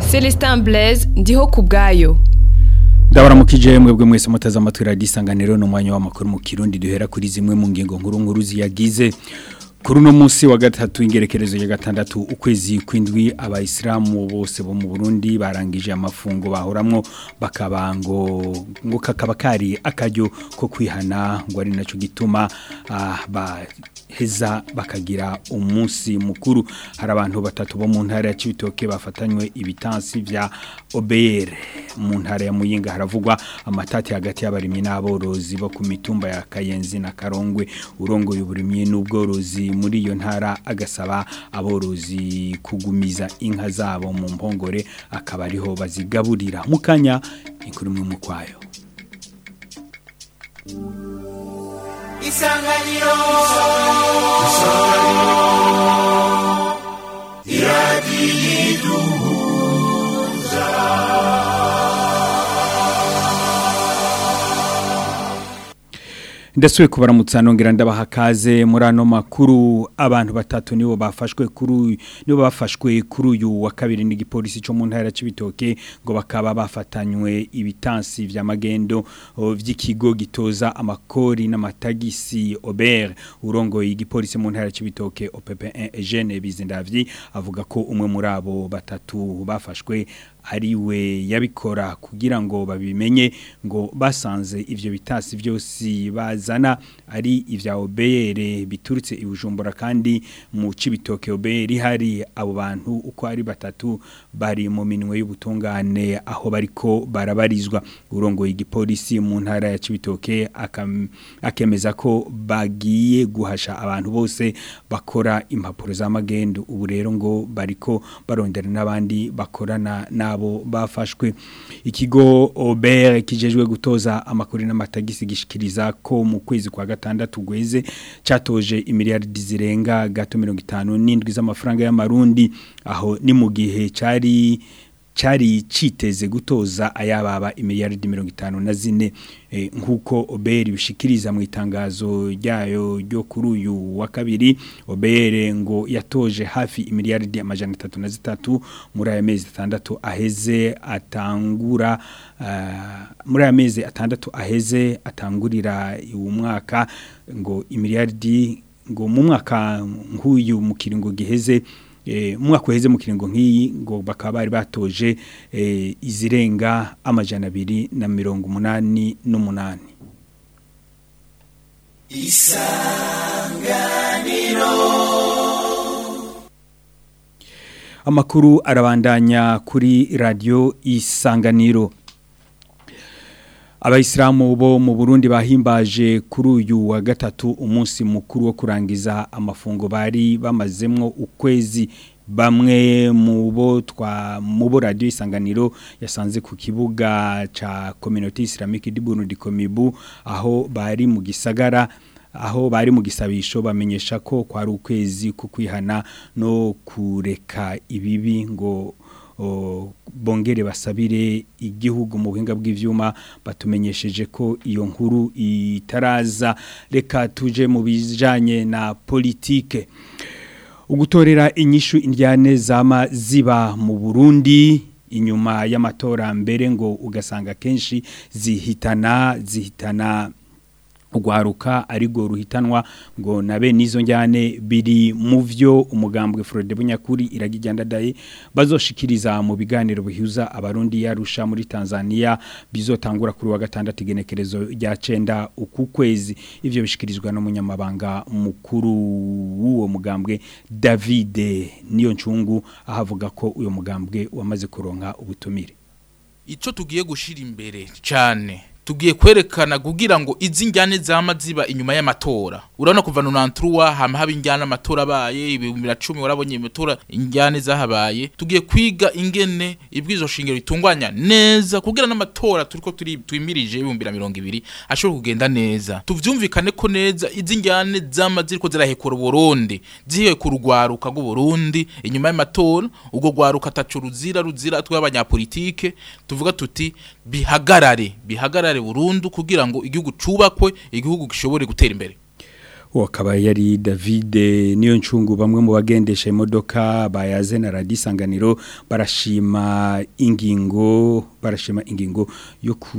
Celestin Blaise ndiho ku bwayo ndabaramukije mwebwe mwese mutaza amatwi radiyo isanganiro ni umwanya w'amakuru mu kirundi duhera kuri zimwe mu ngingo nkuru nkuru ziyagize kuri uno munsi wa gatatu ingerekerezo ya gatandatu ukwezi kw'indwi abayisilamu bose bo mu burundi barangije amafungo bahoramwo bakaba ngo ngo kakaba kari akaryo ko kwihana ngo ari nacyo gituma ah, baheza bakagira umunsi mukuru hari abantu batatu bo mu ntara ya Cibitoke bafatanywe ibitansi vya OBR mu ntara ya Muyinga haravugwa amatati hagati y'abarimyi n'aborozi bo ku mitumba ya Kayenzi na Karongwe urongoye uburimyi n'ubworozi muri iyo ntara agasaba aborozi kugumiza inka zabo mu mpongore akaba ariho bazigaburira mukanya inkuru mu kwayo isanganiro ndasuye kubaramutsa nongera ndabaha kaze muri ano makuru abantu batatu nibo bafashwe kuri nibo bafashwe kuri uyu wa kabiri n'igipolisi cyo mu ntara c'ibitoke ngo bakaba bafatanywe ibitansi vya magendo o, vy'ikigo gitoza amakori n'amatagisi Ober urongoye igipolisi mu ntara c'ibitoke OPP1 Eugene Bizindavyi avuga ko umwe muri abo batatu bafashwe ariwe yabikora kugira ngo babimenye ngo basanze ivyo bitasi byose bazana ari ivya obere biturutse ibujumbura kandi mu cibitoke obere hari abo bantu uko ari batatu bari mu minwe y'ubutungane aho bariko barabarizwa urongoye igipolisi mu ntara ya cibitoke akemeza ko bagiye guhasha abantu bose bakora impapuro za magendo ubu rero ngo bariko barondera n'abandi bakorana nabo bafashwe ikigo Ober kijejwe gutoza amakuru n'amatagisi gishikiriza ko mu kwezi kwa gatandatu gweze catoje imiliyardi zirenga gato 57 z'amafaranga y'amarundi aho ni mu gihe cari cari citeze gutoza ayababa imiliyardi 54 e, nkuko Oberi bishikiriza mu itangazo ryayo ryo kuri uyu wa kabiri Obere ngo yatoje hafi imiliyardi amajana 33 muri aya mezi atandatu aheze atangura uh, muri aya mezi atandatu aheze atangurira uyu mwaka ngo imiliyardi ngo mu mwaka nk'uyu mu kiringo giheze umwaka uheze mu kiringo nk'iyi ngo bakaba bari batoje izirenga amajana abiri na mirongo umunani n'umunani isanganiro amakuru arabandanya kuri radiyo isanganiro abayisilamu bo mu burundi bahimbaje kuri uyu wa gatatu umunsi mukuru wo kurangiza amafungo bari bamazemwo ukwezi bamwe mu bo twa mu bo radio isanganiro yasanze ku kibuga ca community islamique du Burundi Komibu aho bari mu gisagara aho bari mu gisabisho bamenyesha ko kwari ukwezi kukwihana no kureka ibibi ngo bongere basabire igihugu mu buhinga bw'ivyuma batumenyesheje ko iyo nkuru itaraza reka tuje mu bijanye na politike ugutorera inyishu indyane zama ziba mu Burundi inyuma y'amatora mbere ngo ugasanga kenshi zihitana zihitana ugwaruka arigo ruhitanwa ngo nabe nizo njyane biri mu vyo umugambwe Frode Bunyakuri iragijyandadaye bazoshikiriza mu biganiro bihuza abarundi yarusha muri Tanzania bizotangura kuri wa gatandatu igenekerezo rya cenda uku kwezi ivyo bishikirizwa no munyamabanga mukuru w'uwo mugambwe David niyo ncungu ahavuga ko uyo mugambwe wamaze kuronka ubutumire ico tugiye gushira imbere cyane tugiye kwerekana kugira ngo izi njyane zama ziba inyuma y'amatora urabona kuva nonantruwa hama haba injyana amatora abaye ibihumbi na cumi warabonye amatora injyane zahabaye tugiye kwiga ingene ibwizo shingiro ritunganya neza kugira n'amatora turiko turi twimirije ibihumbi na mirongo ibiri ashobora kugenda neza tuvyumvikane ko neza izi njyane zama ziriko zirahekura Burundi zihiye ku rugwaruka rw'u Burundi inyuma y'amatora ubwo gwaruka tacu ruzira ruzira tw'abanyapolitike tuvuga tuti bihagarare bihagarare burundu kugira ngo igihugu cubakwe igihugu gishobore gutera imbere uwo akaba yari David niyo ncungu bamwe mu bagendesha imodoka bayaze na radisanganiro barashima ingingo barashima ingingo yo ku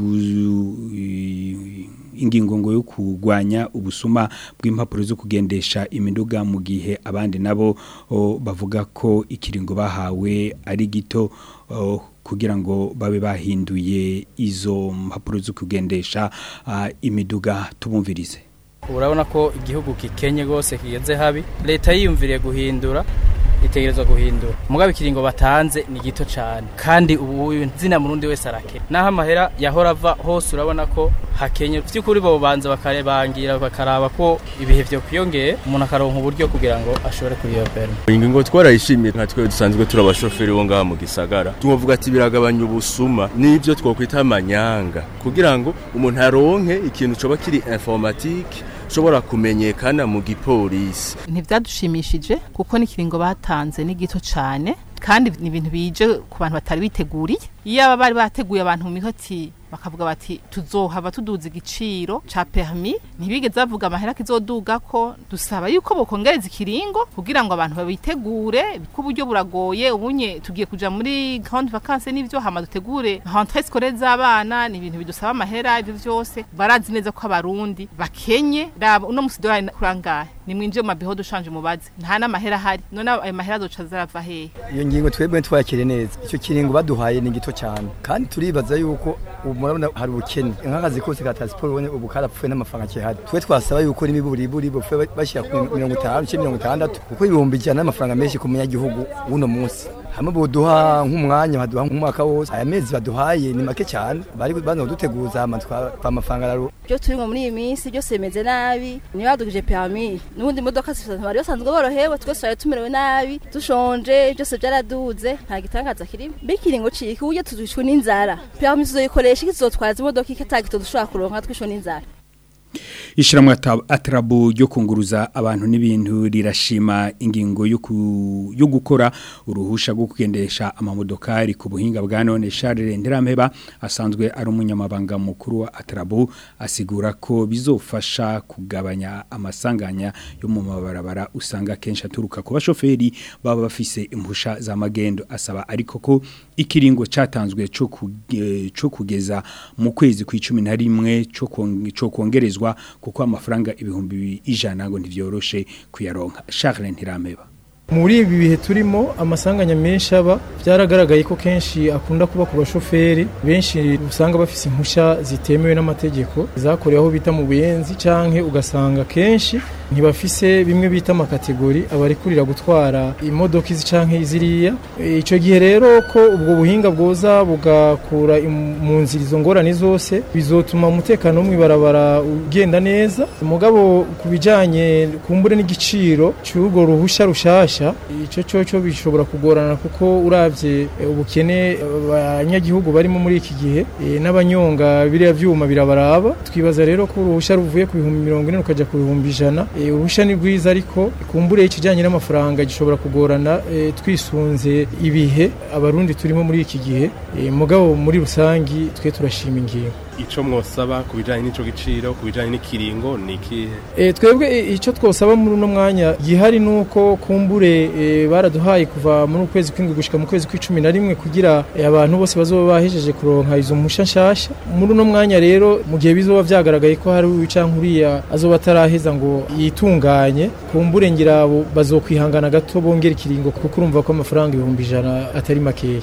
ingingo ngo yo kugwanya ubusuma bw'impapuro zo kugendesha imiduga mu gihe abandi nabo o, bavuga ko ikiringo bahawe ari gito o, kugira ngo babe bahinduye izo mpapuro zo kugendesha ah, imiduga tubumvirize urabona ko igihugu kikenye rwose kigeze habi leta yiyumviriye guhindura itegerezwa guhindura mugabe ikiringo batanze ni gito cyane kandi ubu zina murundi wese arakena naho amahera yahora ava hose urabona ko hakenye by'ukuri bo banza bakarebangira bakaraba ko ibihe byo kwiyongeye umuntu akaronka uburyo kugira ngo ashobore kuriyobera ingingo twarayishimiye nka twe dusanzwe turi abashoferi bo ngaha mu gisagara tuvuga ati biragabanya ubusuma n'ibyo twokwita amanyanga kugira ngo umuntu aronke ikintu coba kiri informatique ushobora kumenyekana mu gipolisi ntibyadushimishije kuko n'ikiringo batanze ni gito cyane kandi ni ibintu bije ku bantu batari biteguriye iyo aba bari bateguye abantu mu mihoti bakavuga bati tuzohava tuduza igiciro ca permis ntibigeze bavuga amahera kizoduga ko dusaba yuko bokongereza ikiringo kugira ngo abantu babitegure ko uburyo buragoye ubunye tugiye kuja muri grande vacances n'ivyo hama dutegure rentrée scolaire z'abana ni ibintu bidusaba amahera ivyo vyose barazi neza ko abarundi bakenye raba uno musi dolari kurangahe ni mwinjiye mu mabiho dushanje mubazi nta n'amahera ahari none ayo mahera azoca zarava hehe iyo ngingo twebwe twakire neza icyo kiringo baduhaye ni gito cyane kandi turibaza yuko ubu murabona hari ubukene nk'akazi kose ka transport ubone ubu karapfuye n'amafaranga kihari twe twasaba yuko n'imiburiburi bupfuye bashyira ku mirongo itanu cyangwa mirongo itandatu kuko ibihumbi ijana n'amafaranga menshi ku munyagihugu w'uno munsi hamwe boduha nk'umwanya baduha nk'umwaka wose aya mezi baduhaye ni make cyane bari bano duteguza amatwa amafaranga raro byo turimo muri iyi minsi byose bimeze nabi niyo badugije permis n'ubundi imodoka zifite bari basanzwe borohewe twese twari tumerewe nabi dushonje byose byaraduze nta gitangaza kirimo bikiringo ciki uburyo tuzishwe n'inzara permis tuzoyikoresha iki tuzotwaza imodoka iki atagito dushobora kuronka twishwe n'inzara Ishiramwe atarabu ryo kunguruza abantu n'ibintu rirashima ingingo yo ku- yo gukora uruhusha rwo kugendesha amamodokari ku buhinga bwa none Charles Nderampeba asanzwe ari umunyamabanga mukuru wa atarabu asigura ko bizofasha kugabanya amasanganya yo mu mabarabara usanga kenshi aturuka ku bashoferi baba bafise impusha za magendo asaba ariko ko ikiringo catanzwe cyo kuge- cyo kugeza mu kwezi kw'icumi na rimwe cyo kwong- cyo kongerezwa kuko amafaranga ibihumbi ijana ngo ntivyoroshe kuyaronka Charles Ntirameba muri ibi bihe turimo amasanganya menshi aba byaragaragaye ko kenshi akunda kuba ku bashoferi benshi usanga bafise impushya zitemewe n'amategeko zakorewe aho bita mu buyenzi canke ugasanga kenshi ntibafise bimwe bita amakategori abarekurira gutwara imodoka izi canke ziriya E, ico gihe rero ko ubwo buhinga bwoza bugakura im- mu nzira izo ngorane zose bizotuma umutekano wo mw'ibarabara ugenda neza mugabo ku bijanye kumbure n'igiciro cy'urwo ruhusha rushasha ico coco bishobora kugorana kuko uravye e, ubukene abanyagihugu barimo muri iki gihe e, n'abanyonga biriya vyuma birabaraba twibaza rero ko uruhusha ruvuye ku bihumbi mirongo ine rukaja ku bihumbi ijana e, uruhusha ni rwiza ariko kumbure ikijanye n'amafaranga gishobora kugorana e, twisunze ibihe abarundi turimo muri iki gihe e, mugabo muri rusangi twe turashima ingingo ico mwosaba ku bijanye n'ico giciro ku bijanye n'ikiringo ni ikihe E, twebwe e, icyo twosaba muri uno mwanya gihari nuko kumbure e, baraduhaye kuva muri ukwezi kw'indwi gushika mu kwezi kw'icumi na rimwe kugira e, abantu bose bazoba bahejeje kuronka izo mpusha nshasha muri uno mwanya rero mu gihe bizoba vyagaragaye ko hari uwicanka uriya azoba ataraheza ngo yitunganye kumbure ngira abo bazokwihangana gato bongera ikiringo kuko urumva ko amafaranga ibihumbi ijana atari makeya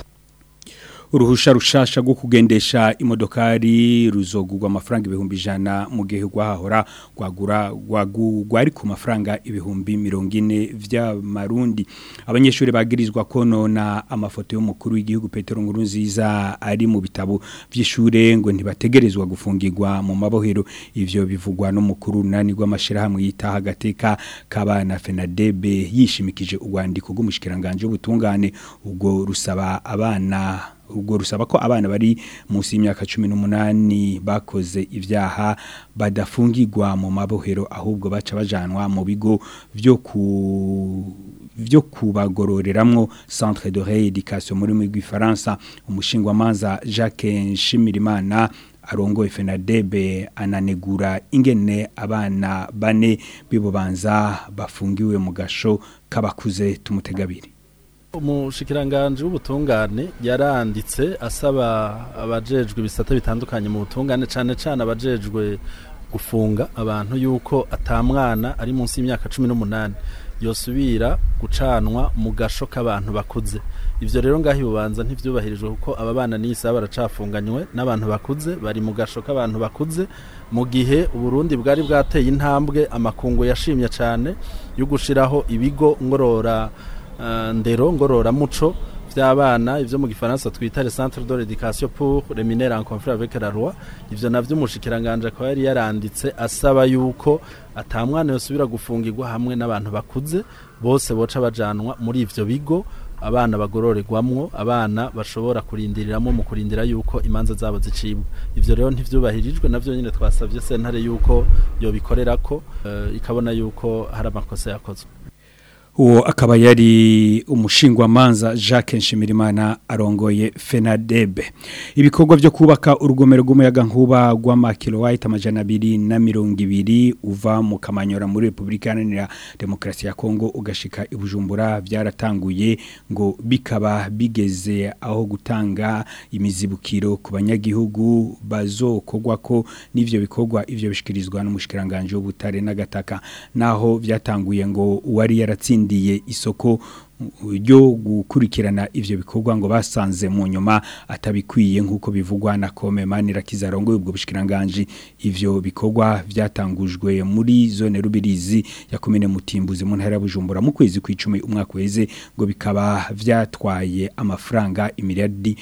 uruhusha rushasha rwo kugendesha imodokari ruzogurwa amafaranga ibihumbi ijana mu gihe rwahahora rwagura rwagu- rwari ku mafaranga ibihumbi mirongo ine vy'amarundi abanyeshuri bagirizwa konona amafoto y'umukuru w'igihugu Petero Nkurunziza ari mu bitabo vy'ishure ngo ntibategerezwa gufungirwa mu mabohero ivyo bivugwa n'umukuru nani rw'amashirahamwe yitaha agateka kabana Fenadebe yishimikije urwandiko rw'umushikiranganje w'ubutungane ubwo rusaba abana ubwo rusaba ko abana bari munsi y'imyaka 18 bakoze ivyaha badafungirwa mu mabohero ahubwo baca bajanwa mu bigo vyo ku vyo kubagororeramwo centre de rééducation muri mu Faransa umushingwa manza Jacques Nshimirimana arongoye FENADEB ananegura ingene abana bane bibubanza bafungiwe mu gasho kabakuze tumutegabiri umushikiranganje w'ubutungane yaranditse asaba abajejwe ibisata bitandukanye mu butungane cyane cyane abajejwe gufunga abantu yuko atamwana ari munsi y'imyaka cumi n'umunani yosubira gucanwa mu gasho k'abantu bakuze ivyo rero ngaho ibubanza ntivyubahirijwe kuko aba bana n'isa baracafunganywe n'abantu bakuze bari mu gasho k'abantu bakuze mu gihe uburundi bwari bwateye intambwe amakungu yashimye cyane yo gushiraho ibigo ngorora uh, ndero ngorora muco vy'abana ivyo mu gifaransa twita le centre de l'éducation pour les mineurs en conflit avec la loi ivyo navyo umushikiranganje akaba yari yaranditse asaba yuko atamwana yosubira gufungirwa hamwe n'abantu bakuze bose boca bajanwa muri ivyo bigo abana bagororerwamwo abana bashobora kurindiriramwo mu kurindira yuko imanza zabo zicibwa ivyo rero ntivyubahirijwe navyo nyine twasavye sentare yuko yobikorerako uh, ikabona yuko hari amakosa yakozwe uwo akaba yari umushingwamanza Jacques Nshimirimana arongoye FENADEB ibikorwa byo kubaka urugomero rw'umuyaga nkuba rw'amakilowatt amajana abiri na mirongo ibiri uva mu Kamanyora muri Republika Iharanira Demokarasi ya Kongo ugashika ibujumbura byaratanguye ngo bikaba bigeze aho gutanga imizibukiro ku banyagihugu bazokogwa ko n'ivyo bikorwa ivyo bishikirizwa n'umushikiranganje w'ubutare n'agataka naho byatanguye ngo uwari yaratsinda ndiye isoko ryo gukurikirana ivyo bikorwa ngo basanze mu nyuma atabikwiye nkuko bivugwa na Komemani Rakizarongo ubwo bushikiranganje ivyo bikorwa vyatangujwe muri zone rubirizi ya komine Mutimbuzi mu ntara ya Bujumbura mu kwezi kw'icumi umwaka weze ngo bikaba vyatwaye amafaranga imiliyardi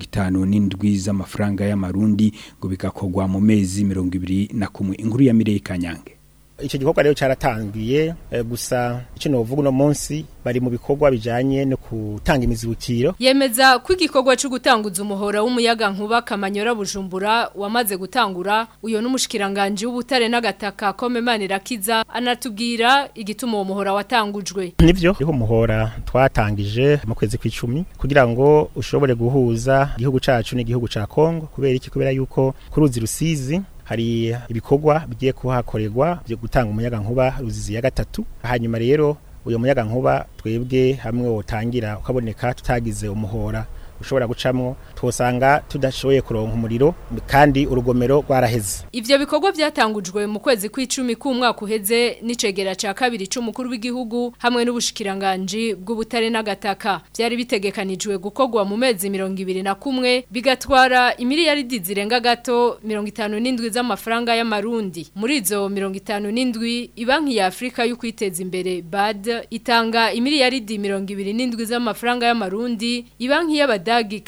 57 z'amafaranga y'amarundi ngo bikakogwa mu mezi 21 inkuru ya Mireye Kanyange icyo gikorwa rero cyaratangiye gusa icyo novuga uno munsi bari mu bikorwa bijanye no gutanga imizibukiro yemeza ko igikorwa cyo gutanguza umuhora w'umuyaga nkuba kamanyora bujumbura wamaze gutangura uyo n'umushikiranganje w'ubutare n'agataka Komemani Rakiza anatubwira igituma uwo muhora watangujwe nivyo niho umuhora twatangije mu kwezi kw'icumi kugira ngo ushobore guhuza igihugu cacu n'igihugu ca Kongo kubera iki kubera yuko kuruzi rusizi hari ibikorwa bigiye kuhakorerwa byo gutanga umuyaga nkuba ruzizi ya gatatu hanyuma rero uyo muyaga nkuba twebwe hamwe wotangira ukaboneka tutagize umuhora ushobora gucamwo twosanga tudashoboye kuronka umuriro kandi urugomero rwaraheze ivyo bikorwa byatangujwe mu kwezi kw'icumi k'umwaka uheze n'icegera ca kabiri c'umukuru w'igihugu hamwe n'ubushikiranganje bw'ubutare n'agataka byari bitegekanijwe gukorwa mu mezi mirongo ibiri na kumwe bigatwara imiliyaridi zirenga gato mirongo itanu n'indwi z'amafaranga y'amarundi muri izo mirongo itanu n'indwi ibanki ya afurika yo kwiteza imbere bad itanga imiliyaridi mirongo ibiri n'indwi z'amafaranga y'amarundi ibanki y'abadagi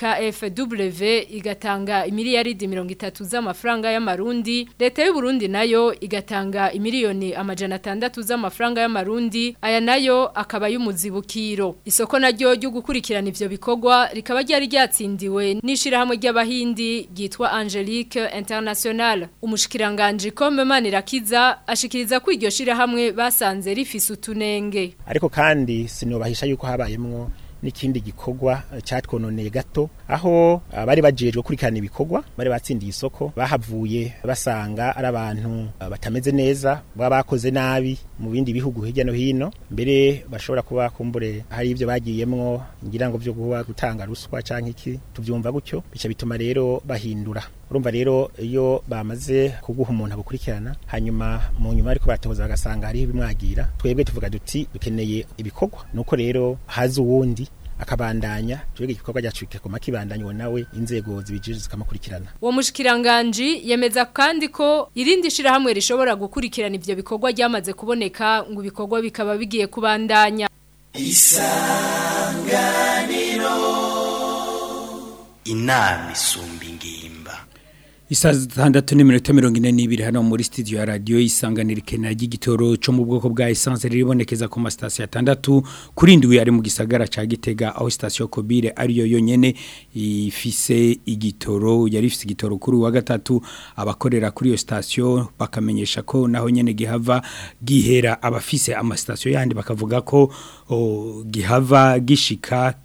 KFW igatanga imiliyaridi mirongo itatu z'amafaranga y'amarundi leta y'u Burundi nayo igatanga imiliyoni amajana atandatu z'amafaranga y'amarundi aya nayo akaba y'umuzibukiro isoko naryo ryo gukurikirana ivyo bikorwa rikaba ryari ryatsindiwe n'ishirahamwe ry'abahindi ryitwa Angelique International umushikiranganje Komemani Rakiza ashikiriza ko iryo shirahamwe basanze rifise utunenge ariko kandi sinobahisha yuko habayemwo n'ikindi gikorwa cyatwononeye gato aho bari bajejwe kurikirana ibikorwa bari batsindiye isoko bahavuye basanga ari abantu batameze neza baba bakoze nabi mu bindi bihugu hirya no hino mbere bashobora kuba kumbure hari ibyo bagiyemwo ngira ngo byo kuba gutanga ruswa canke iki tuvyumva gutyo bica bituma rero bahindura urumva rero iyo bamaze kuguha umuntu abukurikirana hanyuma mu nyuma ariko batoza bagasanga hariho ibimwagira twebwe tuvuga duti dukeneye ibikorwa nuko rero haza uwundi akabandanya twebwe igikorwa cyacu kikoma kibandanywa nawe inzego zibijije zikamukurikirana uwo mushikiranganje yemeza kandi ko irindi shirahamwe rishobora gukurikirana ivyo bikorwa ryamaze kuboneka ngo ibikorwa bikaba bigiye kubandanya isanganiro inama isumba ingimba Isa zitandatu n'iminota mirongo ine n'ibiri hano muri studio ya radio isanganira ikenera ry'igitoro cyo mu bwoko bwa essence riribonekeza ku masitasiyo atandatu kuri ndwi ari mu gisagara ca Gitega aho station Kobire ariyo yonyene ifise igitoro yari ifise igitoro kuri wa gatatu abakorera kuri iyo station bakamenyesha ko naho nyene gihava gihera abafise amastation yandi bakavuga ko o, gihava gishika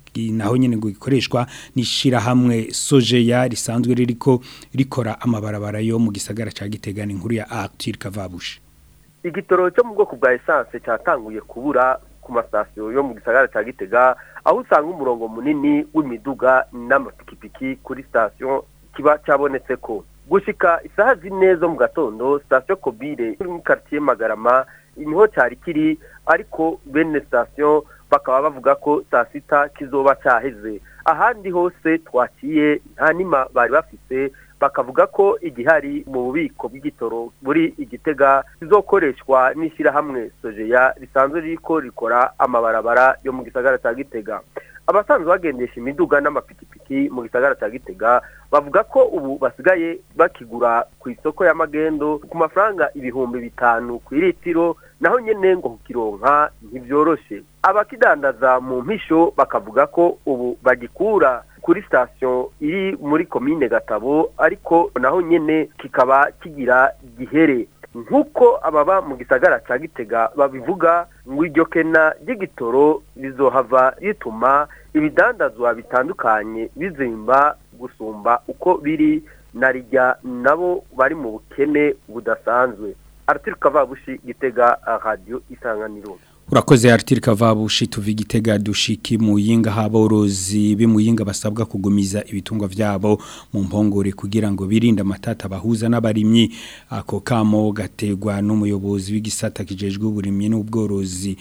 naho nyene ngo gikoreshwa nishira hamwe sojeya risanzwe ririko rikora amabarabara yo mu gisagara ca Gitega ni inkuru ya Arthur Kavabushi igitoro cyo mu bwoko bwa essence cyatanguye kubura ku masitasiyo yo mu gisagara cya gitega aho usanga umurongo munini w'imiduga n'amapikipiki kuri sitasiyo kiba cyabonetse ko gushyika isaha zine zo mu gatondo sitasiyo kobire iri muri karitsiye magarama niho cyari kiri ariko bene sitasiyo bakaba bavuga ko saa sita kizoba cyaheze ahandi hose twakiye nta nima bari bafite bakavuga ko igihari mu bubiko bw'igitoro buri igitega kizokoreshwa n'ishyirahamwe sojeya risanzwe riko rikora amabarabara yo mu gisagara cya gitega abasanzwe bagendesha imiduga n'amapikipiki mu gisagara cya gitega bavuga ko ubu basigaye bakigura ku isoko y'amagendo ku mafaranga ibihumbi bitanu ku iritiro naho nyine ngo kukironka ntibyoroshe abakidandaza mu mpisho bakavuga ko ubu bagikura kuri sitasiyo iri muri komine gatabo ariko naho nyine kikaba kigira gihere nk'uko ababa mu gisagara cya gitega babivuga ngo iryo kena ry'igitoro rizohava rituma ibidandazwa bitandukanye bizimba gusumba uko biri na rijya nabo bari mu bukene budasanzwe Arthur Kavabushi gitega radio isanganiro Urakoze Arthur Kavabushi tuvi gitega dushiki muyinga haborozi bimuyinga basabwa kugumiza ibitungwa vyabo mu mpongore kugira ngo birinde amatata bahuza n'abarimyi ako kamo gategwa n'umuyobozi w'igisata kijejwe uburimyi n'ubworozi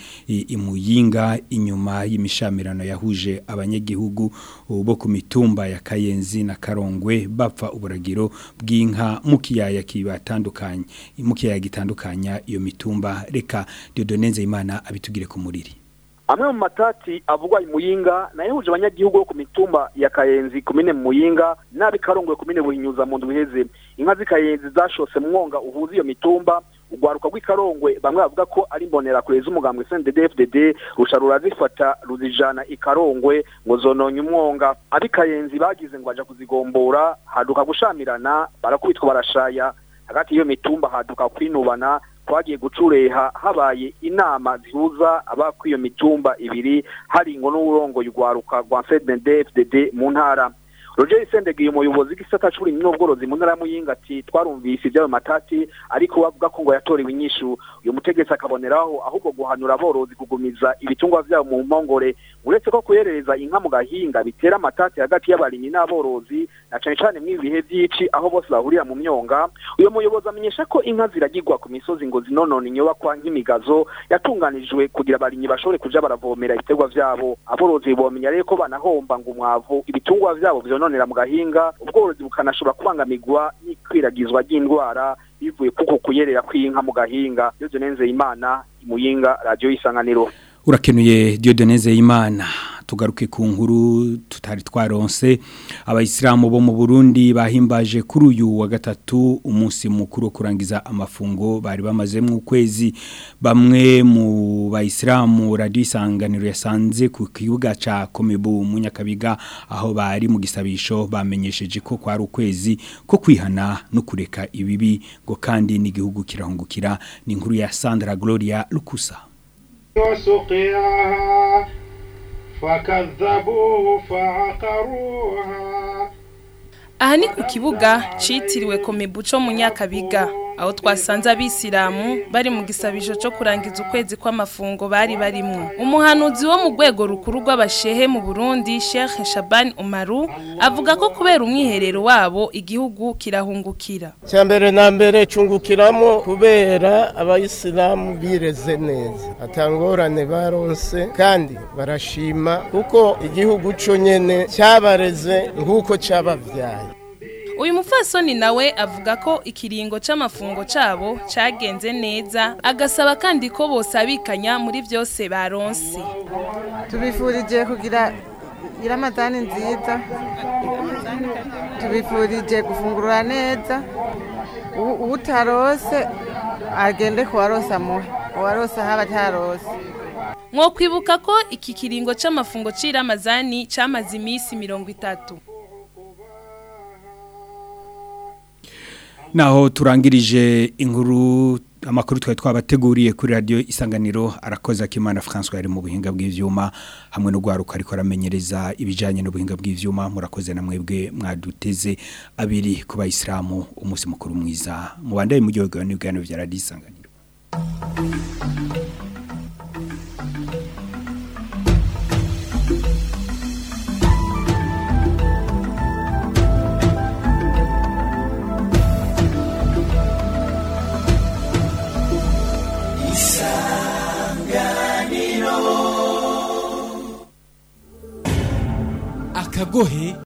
imuyinga inyuma y'imishamirano yahuje abanyagihugu bo ku mitumba ya Kayenzi na Karongwe bapfa uburagiro bw'inka mu kiyaya kibatandukanye mu kiyaya gitandukanya iyo mitumba reka Dieudonne Imana abitugire ku muriri amwe mu matati avugwa imuyinga nayo huje abanyagihugu bo ku mitumba ya Kayenzi kumene muyinga nabi karongwe kumene buhinyuza mu ndwiheze inka z'ikayenzi zashose mwonga uhuza iyo mitumba ugwaruka rw'ikarongwe bamwe bavuga ko ari mbonera kure z'umugambwe CNDD-FDD rusha rurazifata ruzijana ikarongwe ngo zononye umwonga abikayenzi bagize ngo aja kuzigombora haduka gushamirana barakubitwa barashaya hagati y'iyo mitumba haduka kwinubana twagiye gucureha habaye inama zihuza abakwiyo mitumba ibiri hari ngo n'urongo yugwaruka rwa CNDD-FDD mu ntara Roger Sendegi umuyobozi w'igisata c'uburimyi n'ubworozi mu ntara muyinga ati twarumvise ibyayo matati ariko bavuga ko ngo yatorewe inyishu uyu mutegetsi akaboneraho ahubwo guhanura aborozi kugumiza ibitungwa vyabo mu mpongore uretse ko kuyerereza inka mu gahinga bitera amatati hagati y'abarimyi n'aborozi na cane cane mw'ibi bihe vy'ici aho bose bahurira mu myonga uyu muyobozi amenyesha ko inka ziragirwa ku misozi ngo zinonona inyubakwa nk'imigazo yatunganijwe kugira abarimyi bashobore kuja baravomera ibiterwa vyabo aborozi bomenya rero ko banahomba ngo umwavu ibitungwa vyabo vyononera mu gahinga ubworozi bukanashobora kubangamirwa n'ikwiragizwa ry'indwara bivuye kuko kuyerera kw'inka mu gahinga Yozo Nenze Imana imuyinga radio isanganiro urakenuye Dieudonne Imana tugaruke ku nkuru tutari twaronse abayisilamu bo mu Burundi bahimbaje kuri uyu wa gatatu umunsi mukuru wo kurangiza amafungo bari bamaze mu kwezi bamwe mu bayisilamu radio isanganiro yasanze ku kibuga ca Komebu mu Nyakabiga aho bari mu gisabisho bamenyesheje ko kwari ukwezi ko kwihana no kureka ibibi ngo kandi n'igihugu kirahungukira ni inkuru ya Sandra Gloria Lukusa وسقياها فكذبوه فعقروها aha ni ku kibuga citiriwe komebuco mu nyakabiga aho twasanze abisilamu bari mu gisabisho cyo kurangiza ukwezi kw'amafungo bari barimwo umuhanuzi wo mu rwego rukuru rw'abashehe mu burundi sheikh shaban umaru avuga ko kubera umwiherero wabo igihugu kirahungukira cya mbere na mbere cungukiramo kubera abayisilamu bireze neza atangorane baronse kandi barashima kuko igihugu cyo nyene cyabareze nk'uko cyabavyaye uyu mupfasoni nawe avuga ko ikiringo c'amafungo cabo cagenze neza agasaba kandi ko bosabikanya muri vyose baronse tubifurije kugira iramadani nziza tubifurije gufungurura neza utarose agende kuwarosa muhe uwarosa haba atarose mwokwibuka ko iki kiringo c'amafungo c'iramazani camaze imisi mirongo itatu Naho turangirije inkuru amakuru twari twabateguriye kuri radio isanganiro arakoze akimana François yari mu buhinga bw'ivyuma hamwe no gwaruka ariko aramenyereza ibijanye n'ubuhinga bw'ivyuma murakoze na mwebwe mwaduteze abiri ku bayisilamu umunsi mukuru mwiza mubandaye mu gihugu n'ibigano vya radio isanganiro akagohe